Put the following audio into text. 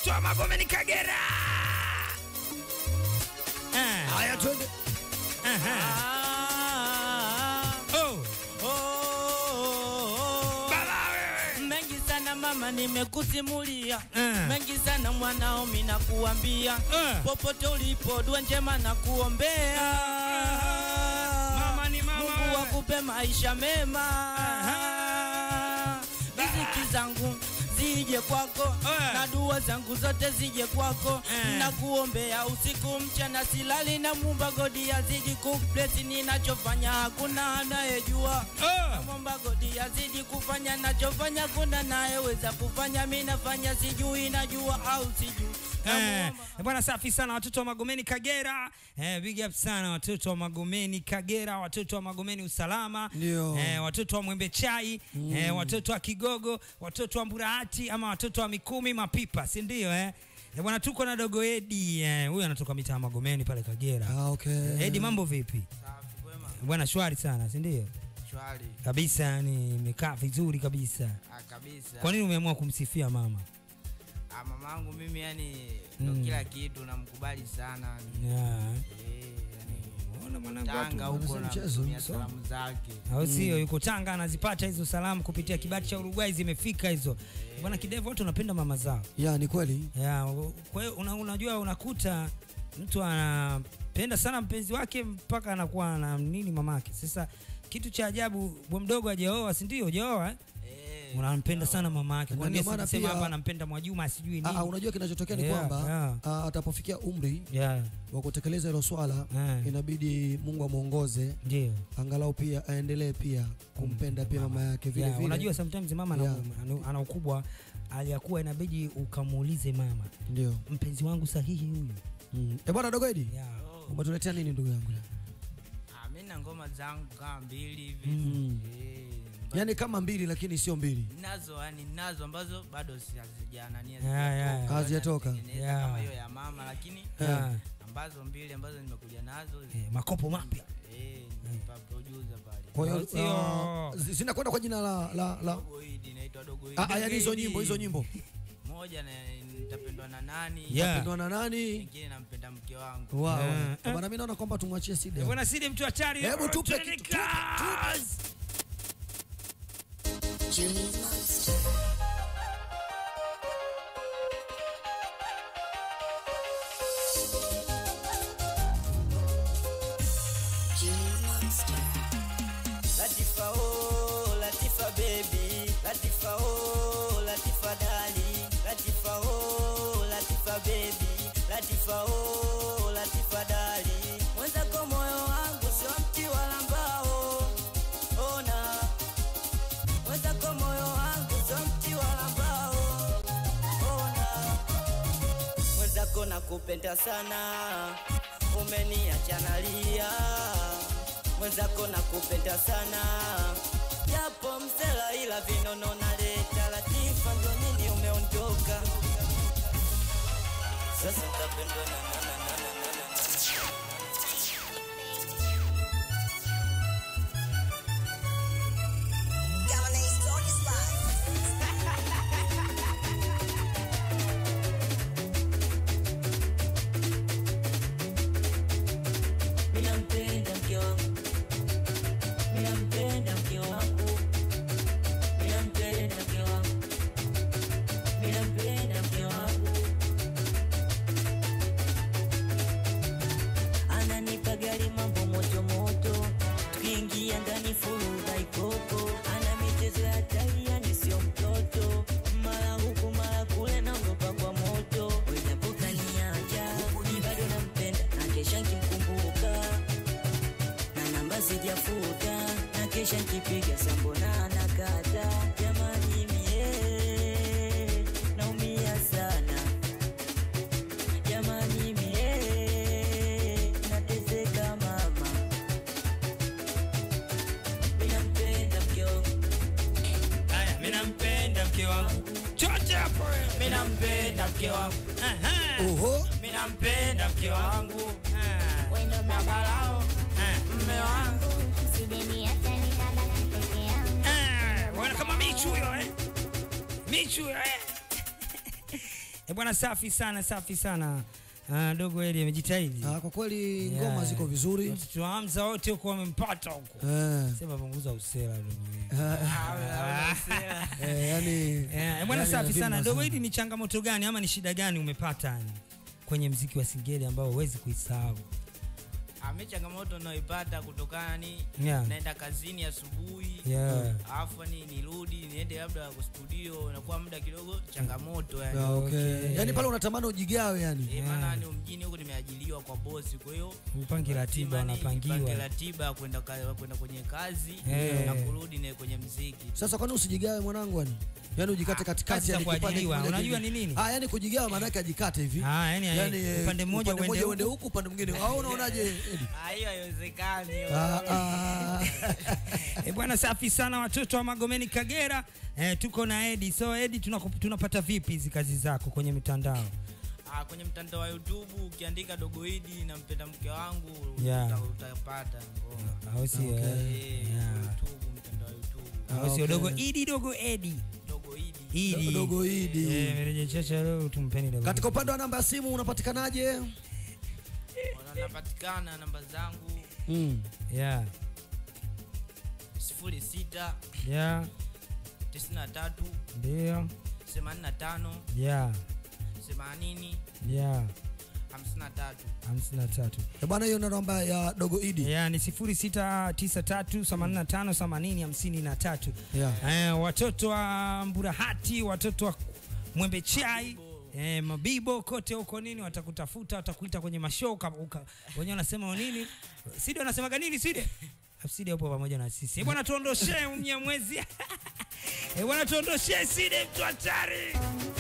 watoto wa Magomeni Kagera. Ah, Haya, twende. aha. Oh, baba wewe. mengi sana mama nimekusimulia Eh. mengi sana mwanao mina kuambia Eh. popote ulipo dua njema na kuombea Mama ni mama Mungu wewe. wakupe maisha mema riziki zangu zije kwako Eh. na dua zangu zote zije kwako Eh. na kuombea usiku mchana silali na mumba godi azidi kuplesi ninachofanya hakuna anayejua Oh. Namwomba godi azidi kufanya nachofanya, kuna nayeweza kufanya, mi nafanya sijui, najua au sijui. Eh, Namwomba- bwana safi sana watoto wa Magomeni Kagera. Eh, big up sana watoto wa Magomeni Kagera, watoto wa Magomeni Usalama. Ndio. Eh, watoto wa Mwembe Chai, eh, watoto wa Kigogo, watoto wa Mburahati ama watoto wa Mikumi Mapipa, si ndio eh? Eh, bwana tuko na dogo Edi, eh, huyu anatoka mitaa ya Magomeni pale Kagera. Ah, okay. Edi, mambo vipi? Safi, kwema, Bwana shwari sana, si ndio? shwari. Kabisa, yani imekaa vizuri kabisa. Ah, kabisa. Kwa nini umeamua kumsifia mama? Ah, mamangu mimi yani ndo Mm. kila kitu namkubali sana. Yeah. Eh, yani Ona mwanangu Tanga watu- huko wanasema na mchezo, kutumia so. salamu zake. au sio? Yuko Tanga anazipata hizo salamu kupitia kibati cha Uruguay, zimefika hizo bwana. Kidevu, watu wanapenda mama zao Ya, ni kweli. ya. Kwa hiyo una, unajua unakuta mtu anapenda sana mpenzi wake mpaka anakuwa na nini mamake. Sasa kitu cha ajabu, bwa mdogo hajaoa, si ndio? Hujaoa eh? Eh, unampenda sana mama yake. Na Kwa nini ndio maana asisema pia- hapa anampenda Mwajuma sijui Ah, ah, nini? unajua kinachotokea ni Yeah, kwamba yeah. ah, atapofikia umri Yeah, wa kutekeleza hilo swala Eh. inabidi Mungu amwongoze ndio. angalau pia aendelee pia kumpenda pia mama yake vile Yeah, vile. unajua sometimes mama ana, Yeah. ana, ana ukubwa aliyakuwa inabidi ukamuulize mama, ndio. mpenzi wangu sahihi huyu. Mm. Eh, bwana Dogoidi, Yeah. oh. umetuletea nini ndugu yangu? Ah, mi na ngoma zangu kama mbili hivi. Mm. Eh, Yaani kama mbili lakini sio mbili. nazo yani nazo ambazo bado si- hazijanania Yeah, yeah. Hazijatoka. Natengeneza Yeah. kama hiyo ya mama lakini Yeah. ambazo mbili ambazo nimekuja nazo Eh, makopo mapya eh, nipa producer pale Kwa hiyo Au sio? ah, zi- zinakwenda kwa jina la la, la Dogo Idi inaitwa Dogo Idi. ah, ah, yaani hizo Dogo Idi. nyimbo hizo nyimbo. moja na nitapendwa na nani Yeah. Pendwa na nani? nyingine nampenda mke wangu Wow. Eh, Eh, Bwana mimi naona kwamba tumwachie Eh, Sida. bwana Sidi mtu hatari. Hebu tupe Twende kitu, tupe, kazi. Latifa oh Latifa baby Latifa oh Latifa dali Latifa oh Latifa baby Latifa oh Latifa dali Mwenzako moyo wangu sio mti wala mbao Ona Mwenzako moyo wangu sio mti wala mbao Ona Mwenzako nakupenda sana Umeniacha nalia Mwenzako nakupenda sana Japo msela ila vinono naleta Latifa ndo nini umeondoka Sasa utapendwa na na na na na na na Minampenda mke wangu Minampenda mke wangu Minampenda mke wangu Minampenda mke wangu Ananipa gari mambo moto moto Tukiingia ndani furuga ikoko Ana michezo ya hatari yani sio mtoto Mara huku mara kule naogopa kwa moto Wejapoka niacha Ni bado nampenda na kesha nkimkumbuka na namba sijafuta na kesha nkipiga sambona nakata jamani mie naumia sana jamani mie nateseka mama minampenda mke wangu Haya, mimi nampenda mke wangu. Chote hapo wewe. minampenda mke wangu Aha. Oho. minampenda mke wangu Ah. Wendo babalao Ah. mme wangu sideni hata nitabaki peke yangu. Ah. Bwana kama Michu huyo eh. Michu huyo eh. Eh bwana, safi sana, safi sana. Ah, dogo Eli amejitahidi. Ah, kwa kweli Yeah. ngoma ziko vizuri Watoto wa Hamza wote huko wamempata huko. eh, Sema punguza usela dogo Eli. eh, yani Eh, bwana yani safi lazima sana. Dogo hili ni changamoto gani ama ni shida gani umepata yani kwenye mziki wa Singeli ambao huwezi kuisahau? Ame changamoto naipata kutokana ni Yeah. naenda kazini asubuhi Yeah. alafu ni nirudi niende labda kwa studio inakuwa muda kidogo changamoto yani. Ah, okay. Okay. yani pale unatamani ujigawe yani Eh, maana ni mjini huko nimeajiliwa kwa bosi kwa hiyo Upangi ratiba lazima ni unapangiwa. nipange ratiba ya kwenda ka- kwenda kwenye kazi Eh. na kurudi ne kwenye mziki. sasa kwani usijigawe mwanangu yani yani ujikate katikati kazi za yani kipande kuajiliwa. kimoja Unajua hivi. ni nini? ah yani kujigawa maana yake ajikate hivi Ah, yani, yani eh, upande mmoja uende uende huku. huku upande mwingine au unaonaje Edi? Ah, hiyo haiwezekani. Ah, ah. Eh, bwana safi sana watoto wa Magomeni Kagera. Eh, tuko na Edi. So Edi tunaku- tunapata vipi hizi kazi zako kwenye mitandao? Ah, kwenye mtandao wa YouTube ukiandika dogo Idi na mpenda mke wangu Yeah. uta- utapata ngoma. Au sio? Okay. eh? Eh, Yeah. YouTube, mtandao wa YouTube. Au sio Okay. dogo Idi dogo Edi. Dogo Idi. Idi. dogo Idi Eh, meneja chacha leo tumpeni dogo. katika upande wa namba ya simu unapatikanaje Wanapatikana namba zangu mm. Yeah. 06 Yeah. 93 Ndio. 85 Yeah. 80 Yeah. 53. hamsini na tatu Eh, bwana hiyo ndo namba ya dogo idi yeah, ni sifuri sita tisa tatu themanini na tano themanini hamsini na tatu yeah. eh, watoto wa mburahati watoto wa mwembe chai Eh, mabibo kote huko nini watakutafuta watakuita kwenye mashow uka- uka- wenyewe wanasema nini sidi wanasemaga nini sidi sidi hapo pamoja na sisi Eh, bwana tuondoshee mnyamwezi Eh, bwana tuondoshee sidi mtu hatari